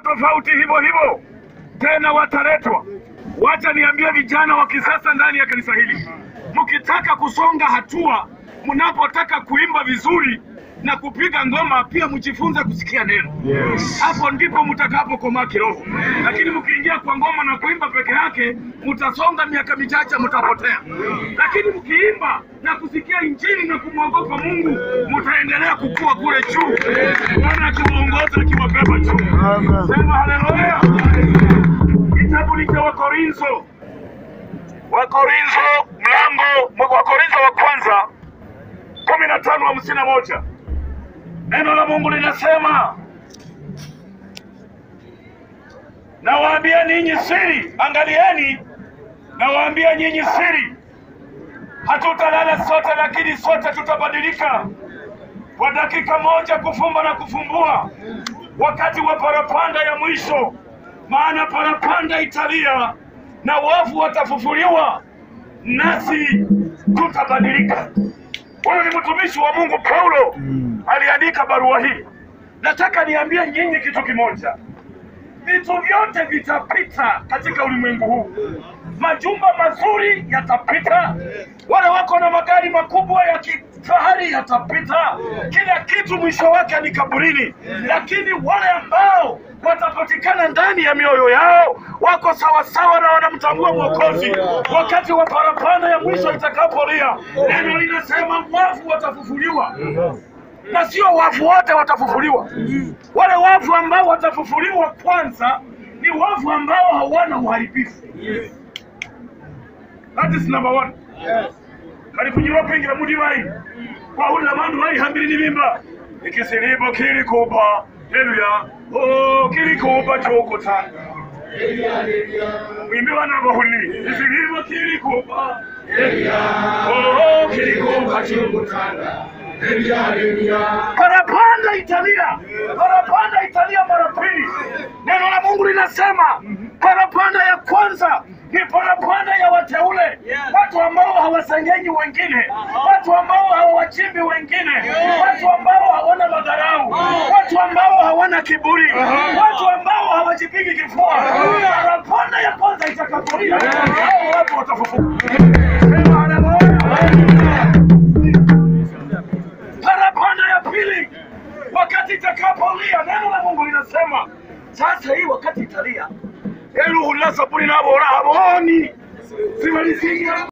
tofauti hivyo hivyo tena wataletwa. Wacha niambie vijana wa kisasa ndani ya kanisa hili, mkitaka kusonga hatua, mnapotaka kuimba vizuri na kupiga ngoma, pia mjifunze kusikia neno. Hapo ndipo mtakapokomaa kiroho. Lakini mkiingia kwa ngoma na kuimba peke yake, mtasonga miaka michache, mtapotea. Lakini mkiimba na kusikia Injili na kumwogopa Mungu, mtaendelea kukua kule juu, Bwana akiwaongoza akiwabeba juu. Sema haleluya. Kitabu ni cha Wakorintho, Wakorintho mlango Wakorintho wa kwanza kumi na tano hamsini na moja. Neno la Mungu linasema, nawaambia ninyi siri, angalieni, nawaambia nyinyi siri, hatutalala sote, lakini sote tutabadilika kwa dakika moja, kufumba na kufumbua, wakati wa parapanda ya mwisho. Maana parapanda italia na wafu watafufuliwa, nasi tutabadilika. Huyu ni mtumishi wa Mungu Paulo aliandika barua hii. Nataka niambie nyinyi kitu kimoja, vitu vyote vitapita katika ulimwengu huu. Majumba mazuri yatapita, wale wako na magari makubwa ya kifahari yatapita, kila kitu mwisho wake ni kaburini. Lakini wale ambao watapatikana ndani ya mioyo yao wako sawasawa na wanamtambua Mwokozi, wakati wa parapanda ya mwisho itakapolia, neno linasema wafu watafufuliwa na sio wafu wote watafufuliwa. Wale wafu ambao watafufuliwa kwanza ni wafu ambao hawana uharibifu. That is number one. kali kunyura kwingira muri bayi kwahurira abantu bari hambiri n'ibimba ikisiribo kiri kupa haleluya oh kiri kupa chokotanga mwimbi bana bahuli isiribo kiri kupa oh kiri kupa chokotanga parapanda italia, parapanda italia mara pili. Neno la Mungu linasema parapanda ya kwanza ni parapanda ya wateule, watu ambao hawasengenyi wengine, watu ambao hawawachimbi wengine, watu ambao hawana madharau, watu ambao hawana kiburi, watu ambao hawajipigi kifua. Parapanda ya kwanza itakapolia, hao watu watafufuka. Sema haleluya. parapanda ya pili wakati itakapolia, neno la Mungu linasema sasa, hii wakati italia, eluhula sabuni nabora haboni simaliziga